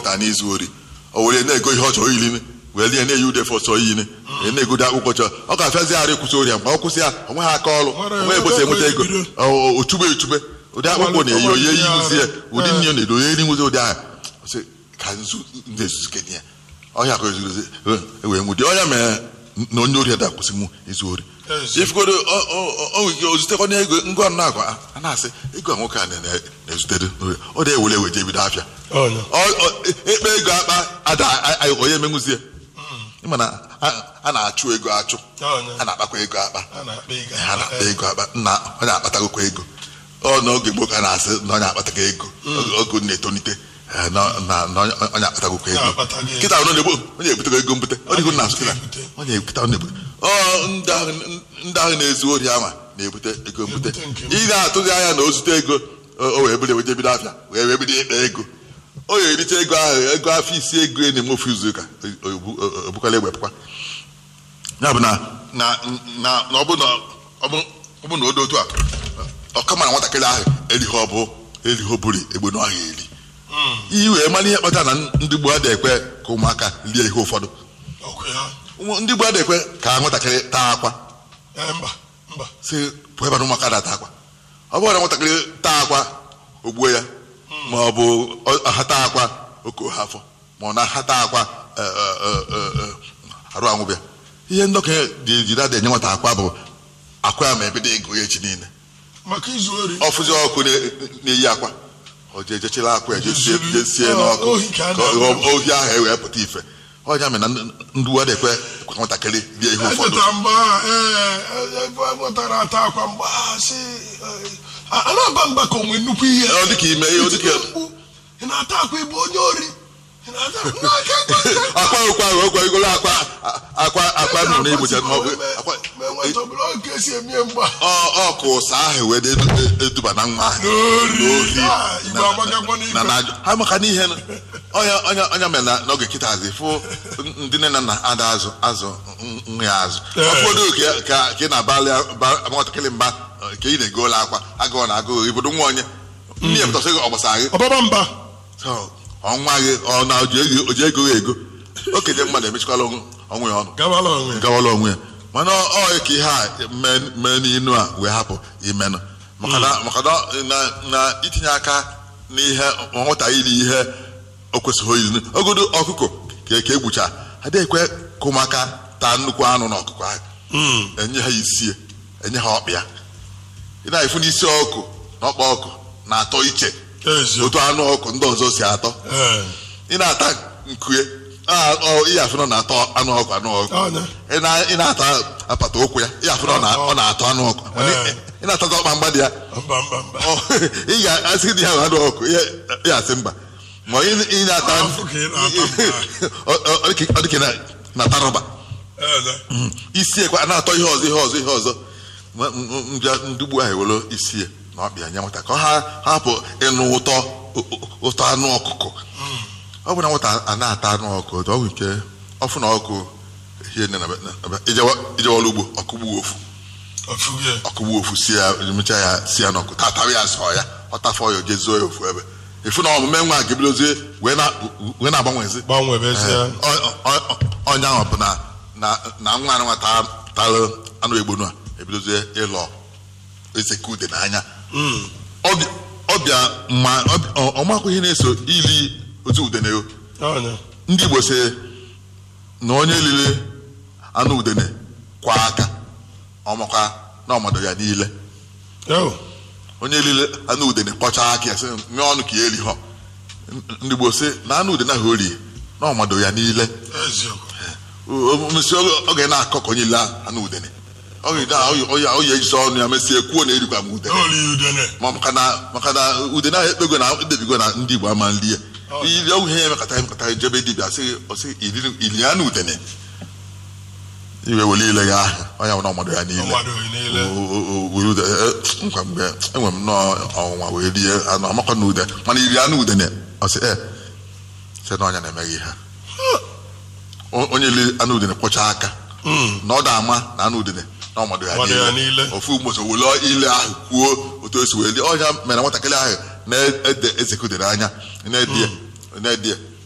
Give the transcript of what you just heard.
mụtara n'izu ori o were na-ego ihe ọ chọrọ ili wee lie na-eyi ude fọsọ iyi na-egodo akwụkwọ chọrọ ọ ga-afịazi ara ịkwụsị ori ya mgbe ọ kwụsị ya o nweghị aka ọrụ Nwere- onwe ebosi enweta ego bido. o chube echube ụdị akpụkpọ na-eyi onye yi nwuzi ya ụdị nne na-edo onye eri nwuzi ụdị ahụ sị ka nzu ndị ezuzu kenye ya ọhịa ka ezuzi ewee nwụdị ọnya mere na onye ori ada kwụsị mụ izu ori Ezi. ifugodo o nwere ozutekwa na ego ngwa nna akwa a na-asị ego a nwoke a na- na- na-ezutere ọ dị ewere ewe jee bido afịa Ọnya. Ọ- ọ- ekpe ego akpa ada a- a- onye emenwuzie ịma na a- a na-achụ ego achụ Ọnya. a na-akpakwa ego akpa a na-akpa ego ha na-akpa ego akpa nna onye akpatagokwa ego ọ n'oge gboo ka a na-asị na onye akpatago ego oge na-etonite eh, na na- na onye onye akpatagokwa ego Na-akpatago ego. kịta ọ na-egbu onye ebutego ego mbute ọ dịgo na azụ kịta ebute. onye ekịta ọ na-ebute ọ ndị ahụ ndị ahụ na-ezu ori ama na-ebute ego mbute Na-ebute nke ị na-atụzi anya na o zute ego o o wee bido wee bido afịa wee wee bido ịkpa ego o ya erite ego ahụ ego afọ isi ego ya na-eme ofu izu ụka obukwala egbepụkwa ya bụ na na na na ọ bụ na ọ bụ ọ bụ na o dị otu a ọ kama na nwatakịrị ahụ erighị ọbụ erighị buri egbe n'ọhịa eri iyi wee mara ihe kpatara na ndị gboo adịghị ekwe ka ụmụaka rie ihe ụfọdụ ọkụ ya Ụmụ- ndị gboo adịghị ekwe ka nwatakịrị taa akwa Eh, mba mba si pụọ ebe na ụmụaka na-ata akwa ọ bụrụ na nwatakịrị taa akwa o gbuo ya ma ọ bụ ọ- ha taa akwa oke ha afọ ma ọ na ha taa akwa eh, eh, eh, eh, eh, arụ anwụbịa ihe ndọkịta dị jide adị enye nwata akwa bụ akwa ya ma ebido ego ya echi niile maka izu ori ọfụzi ọkụ na- na-eyi akwa o jee jechila akwa ya jesie Zuru- jesie ọ, n'ọkụ ohi ka a ka ọ- na-akpọ. ohi ahụ ewee pụta ife ọnya mere na ndị- ndị uwe ekwe ekwe ka nwatakịrị rie ihe ụfọdụ echeta mgbe a, eh, ebe a nwetara ata akwa mgbe a sị eh, a a na-aba mba ka onwe nnukwu ihe ọ dịka ime ihe ọ dịka Itinye mkpu, ị na-ata akwa ịbụ onye ori ị na-ata n'aka ekwe akwa okwu ahụ okwe igolo akwa akwa akwa nụ na igbocha n'ọkụ akwa ma enweta obere oge esi emie mgba ọ ọ ka ụsa ahụ wee dị edu- eduba na nwa ahụ N'ori. N'ohi. Ah, Igbo Na- agbagakwa n'ikwe. na na ajụ ha maka n'ihe nụ. ọnya ọnya ọnya mere na n'oge kịta azị fụ ndị nne na nna ada azụ azụ n- nwa ya azụ Ee. ụfọdụ ka ka ka ị na-abalị ba- nwatakịrị mba eh, ka ị na-egola akwa agụụ na agụụ ibodo nwa onye nne ya pụtasị gị ọgbasa gị ọbaba mba So, ọnwa gị ọ na oji ego oji ego gị ego okenye mmadụ emechikwala onwe onwe ya ọnụ gawala onwe ya. gawala onwe ya mana ọ ọ ka ihe a mee mee n'inu a wee hapụ imenụ maka na maka na na- na itinye aka n'ihe nwata iri ihe o kwesịghị iri ogodo ọkụkọ ka ka egbucha adịghị ekwe ka ụmụaka taa nnukwu anụ na ọkụkọ ahụ Mm. enye ha isi enye ha ọkpịa ị na-efu n'isi ọkụ na ọkpa ọkụ na-atọ iche eziokwu otu anụ ọkụ ndị ọzọ si atọ Eh, ị na-ata nkue a- ọ- ị afụ na ọ na-atọ anụ ọkụ anụ ọkụ Ọnya. ị na- ị na-ata apata ụkwụ ya ị afụ na ọ na- ọ na-atọ anụ ọkụ Mana ị- Eh. ị na-atata ọkpa mgba dị ya mba mba mba ọ, ị ga-asị dị ya bụ anụ ọkụ ya ya asị mba ma ị ị na-ata Afụ ka ị na-ata mba. ọ- ọ- ọ dịka- ọ dịka na- na-ata rọba Eh, isi ekwe a na-atọ ihe ọzọ ihe ọzọ ihe ọzọ Ma- m- m- mbịa ndị ugbu ahụ ewere isi ya na ọkpịa nye nwata ka ha hapụ ịnụ ụtọ ụtọ anụ ọkụkọ ọ bụ na nwata a na-ata anụ ọkụ ọ bụ nke ọfụ na ọkụ hie nne na be- na be- ijewa- ijewala ugbo ọkụgbu ofu ọfụgie ọkụgbu ofu si ya mecha ya si ya n'ọkụ tatara ya sọ ya ọ tafọ ya jezuo ya ofu ebe efu na ọmụme nwa ga-ebidozie wee na- wee na-agbanwezi gbanwebezie ọnya ahụ bụ na na na nwa nwa tara anụ egbonu a ebidozie ịlọ ezeke ude n'anya Mm. Ọbịa- ọbịa ma ọbịa- ọ- ọmakwa ihe na-eso ili otu udene o. Ọnya. ndị Igbo sị na onye lili anụ udene kwa aka ọmakwa na ọmọdụ ya niile Yo. onye lile anụ udene kpọchaa aka ya sị nye ọnụ ka ya eri họ ndị Igbo sị na anụ udene ahụ o rie na ọmọdụ ya niile eziokwu mesi oge na-akọ ka onye ile anụ udene oyi ejisi ọnụ ya mesie kwuo na erikwa m udene oli udene ma maka na maka na udene ahụ ekpego na edebigo na ndị Igbo ama nlie ili ọgwụ ihe ya emekọta emekọta jebe dibịa sị ọsị ili ili anụ udene iwe wele ile ya ahụ ọnya nwere ọmọdụ ya niile mmadụ niile O- o- o- were ude e- nkwa mgbe enwe m nnọọ ọnwụnwa wee rie anụ amakwa na ude mana iri anụ udene ọsị e sị na ọnya na-emeghị ha O- onye li anụ udene kwọcha aka Mm. na ọ da-ama na anụ udene na ọmọdụ ya Ọmọdụ ya niile niile. ofu mgbochi wele ile ahụ kwuo otu esi wee lie ọnya mere nwatakịrị ahụ na-ede ezekudere anya na-edi ya na-edi ya